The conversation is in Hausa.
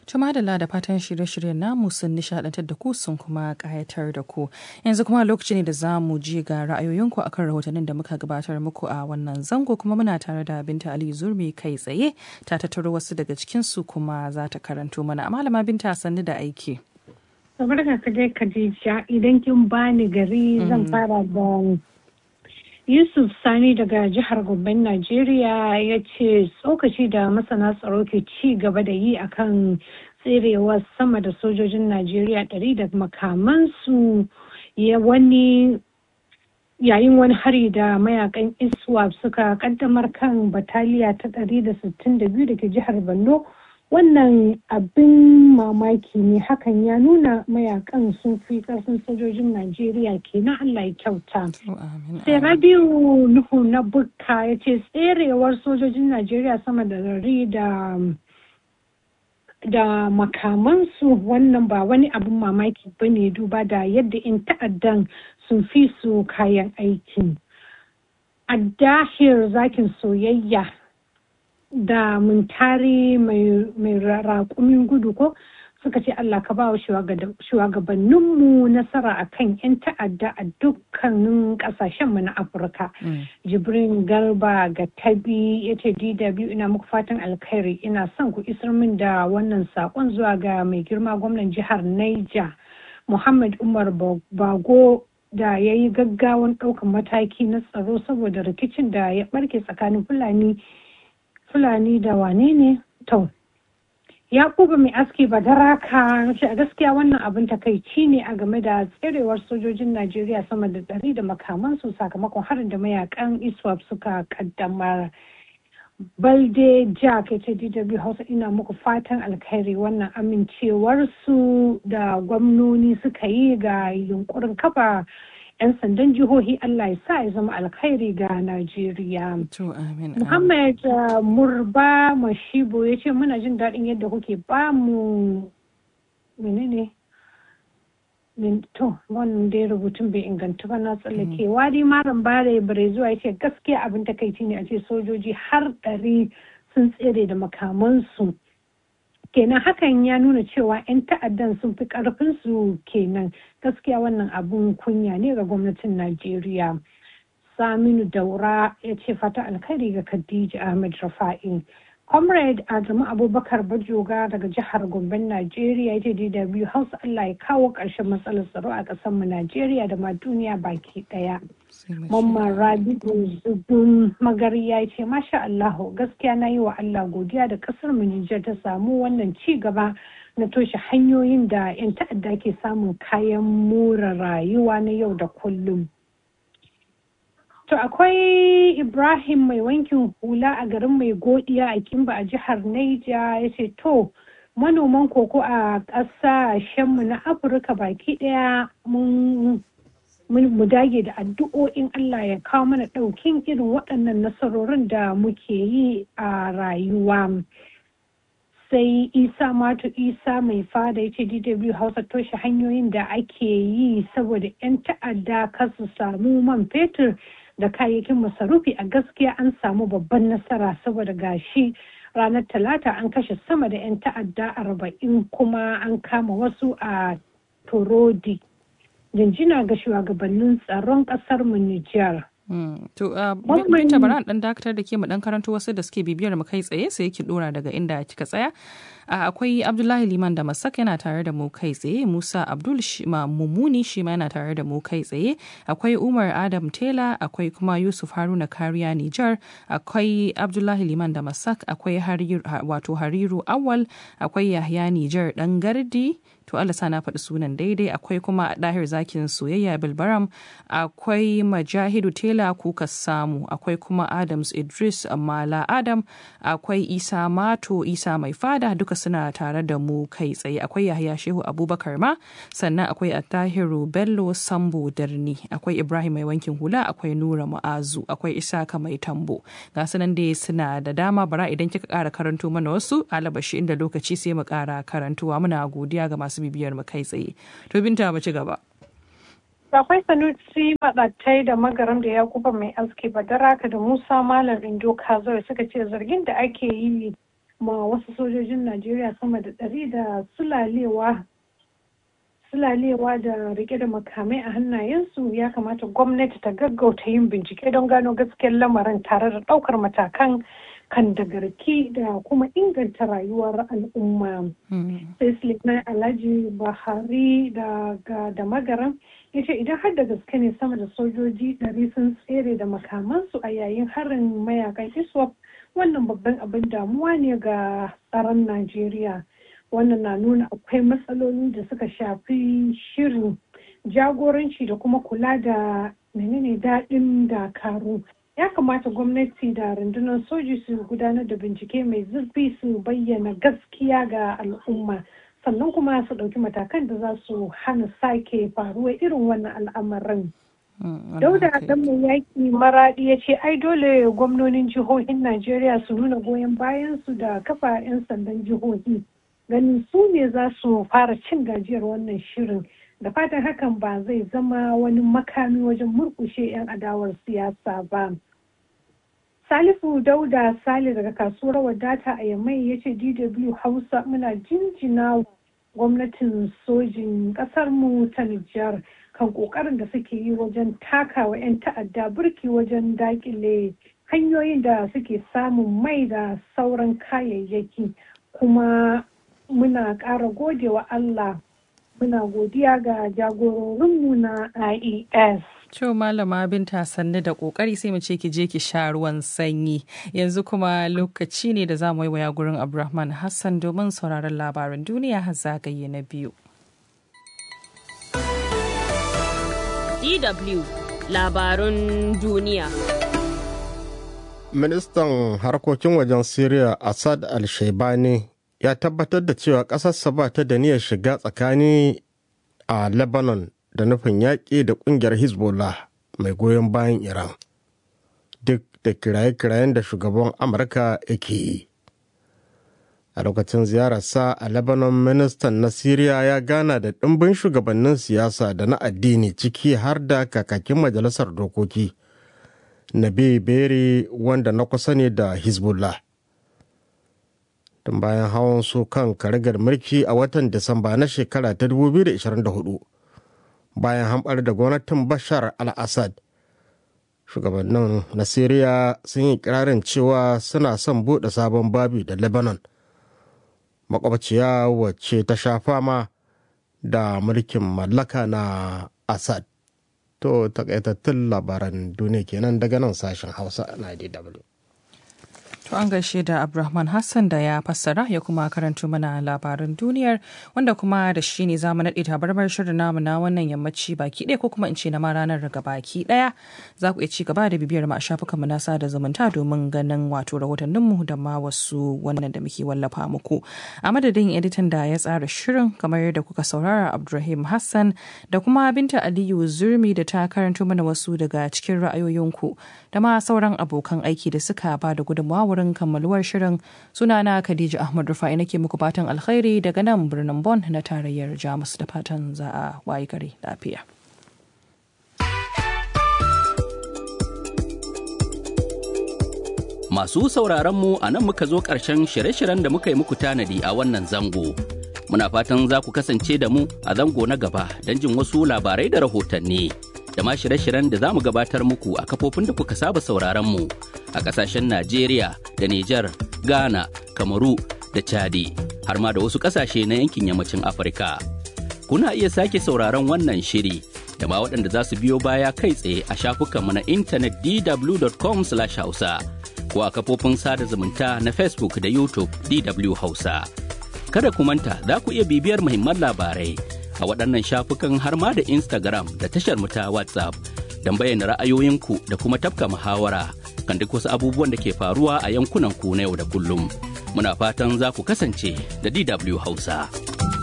Tuma da da fatan shirye-shiryen namu sun nishadantar da ku sun kuma kayatar da ku. Yanzu kuma lokaci ne da za mu ji ga ra'ayoyinku akan rahotannin da muka gabatar muku a wannan zango kuma muna tare da Binta Ali Zurmi kai tsaye ta tattaro wasu daga cikinsu kuma za ta karanto mana. Malama Binta sannu da aiki. Barka ka dai Khadija idan kin bani gari zan fara da Yusuf Sani daga jihar Gomben Najeriya ya ce tsokaci da masana tsaro ke ci gaba da yi akan tserewa sama da sojojin Najeriya ɗari da makamansu ya wani yayin wani hari da mayakan ISWAP suka kaddamar kan bataliya ta 162 da ke jihar Borno wannan abin mamaki ne hakan ya nuna mayakan sun fi karfin sojojin najeriya kenan allah ya kyauta sai rabiu nuhu na bukka ya ce tserewar sojojin najeriya sama da dari da da makamansu wannan ba wani abin mamaki ba ne duba da yadda in ta'addan sun fi su kayan aiki a dahir zakin soyayya da muntari mai raƙumin gudu ko suka ce Allah ka ba wa shugabanninmu nasara a kan 'yan ta'adda a dukkanin ƙasashenmu na Afirka. Jibrin Garba ga tabi ya ce DW ina muku fatan alkhairi ina son ku isar min da wannan saƙon zuwa ga mai girma gwamnan jihar Niger Muhammad Umar Bago da ya yi gaggawan ɗaukan mataki na tsaro saboda rikicin da ya ɓarke tsakanin Fulani Fulani da wane ne? To, Yakubu mai aski badaraka ce a gaskiya wannan abin takaici ne a game da tserewar sojojin Najeriya sama da ɗari da makamansu sakamakon harin da mayakan ISWAP suka kaddamar. Balde Jack ya ce DW Hausa ina muku fatan alkhairi wannan amincewarsu da gwamnoni suka yi ga yunkurin kafa 'yan sandan jihohi Allah ya sa ya zama alkhairi ga Najeriya. Muhammad Murba Mashibo ya ce muna jin daɗin yadda kuke ba mu menene to wannan dai rubutun bai inganta ba na tsallake wadi malam bare bare zuwa ya ce gaskiya abin takaici ne a ce sojoji har ɗari sun tsere da makamansu kenan hakan ya nuna cewa 'yan ta'addan sun fi karfinsu kenan gaskiya wannan abun kunya ne ga gwamnatin najeriya saminu daura ya ce fata alkhairi ga khadija ahmed rafa'i comrade adamu abubakar bajoga daga jihar gomben najeriya ya ce dw hausa allah ya kawo ƙarshen matsalar tsaro a ƙasar mu najeriya da ma duniya baki ɗaya mamman rabi'u zubin magariya ya ce masha allahu gaskiya na yi wa allah godiya da ƙasar mu nijar ta samu wannan ci gaba na toshe hanyoyin da 'yan ta'adda ke samun kayan more rayuwa na yau da kullum To akwai Ibrahim mai wankin hula a garin mai godiya a Kimba a jihar Naija ya ce to manoman koko a ƙasashenmu na Afirka baki ɗaya mun mu dage da addu'o'in Allah ya kawo mana ɗaukin irin waɗannan nasarorin da muke yi a rayuwa. sai isa mato isa mai fada ya ce dw hausa toshe hanyoyin da ake yi saboda 'yan ta'adda kasu samu man fetur da kayayyakin masarufi a gaskiya an samu babban nasara saboda gashi ranar talata an kashe sama da 'yan ta'adda arba'in kuma an kama wasu a torodi jinjina ga shugabannin tsaron kasar mu Nijar. To, binta bara dan dakatar da ke mu dan karanto wasu da suke bibiyar mu kai tsaye sai ki dora daga inda kika tsaya. Akwai Abdullahi Liman da Masak yana tare da mu kai tsaye, Musa Abdul Mumuni shi ma yana tare da mu kai tsaye, akwai Umar Adam Tela, akwai kuma Yusuf Haruna Kariya Nijar, akwai Abdullahi Liman da Masak, akwai wato Hariru Awal, akwai Yahya Nijar dan Gardi, to Allah sa na faɗi sunan daidai akwai kuma ɗahir zakin soyayya bilbaram akwai majahidu tela kuka samu akwai kuma adams idris mala adam akwai isa mato isa mai fada duka suna tare da mu kai tsaye akwai yahaya shehu abubakar ma sannan akwai attahiru bello sambo darni akwai ibrahim mai wankin hula akwai nura ma'azu akwai isaka mai tambo ga sunan dai suna da dama bara idan kika ƙara karanto mana wasu alabashi inda lokaci sai mu ƙara karantuwa muna godiya ga masu bibiyar mu kai tsaye to binta mu ci gaba akwai sanusi maɗattai da magaram da yakuba mai aski badaraka da musa malam indo kazoi suka ce zargin da ake yi ma wasu sojojin najeriya sama da ɗari da sulalewa sulalewa da rike da makamai a hannayensu ya kamata gwamnati ta gaggauta yin bincike don gano gaskiyar lamarin tare da ɗaukar matakan kan da garki da kuma inganta rayuwar al'umma. sai suleiman alhaji buhari daga da magaran ya ce idan har da gaske ne sama da sojoji ɗari sun tsere da makamansu a yayin harin mayakan iswap wannan babban abin damuwa ne ga tsaron najeriya wannan na nuna akwai matsaloli da suka shafi shirin jagoranci da kuma kula da menene daɗin dakaru ya kamata gwamnati da rundunar soji su gudanar da bincike mai zurfi su bayyana gaskiya ga al'umma sannan kuma su ɗauki matakan da za su hana sake faruwa irin wannan al'amarin. Dauda dan mai yaƙi maraɗi ya ce ai dole gwamnonin jihohin Najeriya su nuna goyon bayan su da kafa 'yan sandan jihohi. Ganin su ne za su fara cin gajiyar wannan shirin. Da fatan hakan ba zai zama wani makami wajen murkushe 'yan adawar siyasa ba. Salifu Dauda Sale daga kasuwar wadata a Yamai ya ce DW Hausa muna jinjina gwamnatin sojin mu ta Nijar kan kokarin da suke yi wajen takawa 'yan ta'adda burki wajen dakile hanyoyin da suke samun mai da sauran kayayyaki kuma muna ƙara godewa Allah muna godiya ga jagororinmu na IES. To malama binta sannu da kokari sai mu ce ki je ki sha ruwan sanyi yanzu kuma lokaci ne da za mu yi waya gurin Abdulrahman Hassan domin sauraron labaran duniya har zagaye na biyu. DW labarun duniya. Ministan harkokin wajen Siriya Assad al-Shaibani ya tabbatar da cewa ƙasarsa ba ta da niyyar shiga tsakani a Lebanon da nufin yaƙi da ƙungiyar Hezbollah mai goyon bayan Iran. Duk da kiraye-kirayen da shugaban Amurka yake yi. A lokacin ziyararsa a Lebanon ministan na Siriya ya gana da ɗimbin shugabannin siyasa da na addini ciki har da kakakin majalisar dokoki. Nabi Beri wanda na kusa ne da Hezbollah. Tun bayan hawan su kan karigar mulki a watan Disamba na shekara ta 2024. bayan hamɓar da gwamnatin bashar al-assad shugabannin na siriya sun yi kirarin cewa suna son buɗe sabon babi da lebanon makwabciya wacce ta sha fama da mulkin mallaka na assad to takaitattun labaran duniya kenan daga nan sashen hausa na dw To an gaishe da Abdulrahman Hassan da ya fassara ya kuma karanto mana labaran duniyar wanda kuma da shi ne zamu naɗe tabarmar shirin namu na wannan yammaci baki ɗaya ko kuma in ce na ma ranar daga baki ɗaya za ku iya ci gaba da bibiyar mu a shafukan mu na sada zumunta domin ganin wato rahotannin mu da ma wasu wannan da muke wallafa muku. A madadin editan da ya tsara shirin kamar yadda kuka saurara Abdulrahim Hassan da kuma Binta Aliyu Zurmi da ta karanto mana wasu daga cikin ra'ayoyinku da ma sauran abokan aiki da suka ba da gudunmawa wurin kammaluwar shirin sunana Khadija Ahmad Rufai nake muku fatan alkhairi daga nan birnin Bon na tarayyar Jamus da fatan za a wayi gari lafiya. Masu sauraron mu a nan muka zo ƙarshen shirye-shiryen da muka yi muku tanadi a wannan zango. Muna fatan za ku kasance da mu a zango na gaba don jin wasu labarai da rahotanni. da ma shirye-shiryen da za mu gabatar muku a kafofin da kuka saba sauraron mu a ƙasashen Najeriya da Nijar, Ghana, Kamaru da Chadi har ma da wasu ƙasashe na yankin yammacin Afirka. Kuna iya sake sauraron wannan shiri da ma waɗanda za su biyo baya kai tsaye a shafukanmu na intanet dw.com/hausa ko a kafofin sada zumunta na Facebook da YouTube DW Hausa. Kada ku manta za ku iya bibiyar muhimman labarai a waɗannan shafukan har ma da Instagram da tashar mu ta WhatsApp don bayyana ra'ayoyinku da kuma tafka muhawara kan duk wasu abubuwan da ke faruwa a yankunan ku na yau da kullum. Muna fatan za ku kasance da DW Hausa.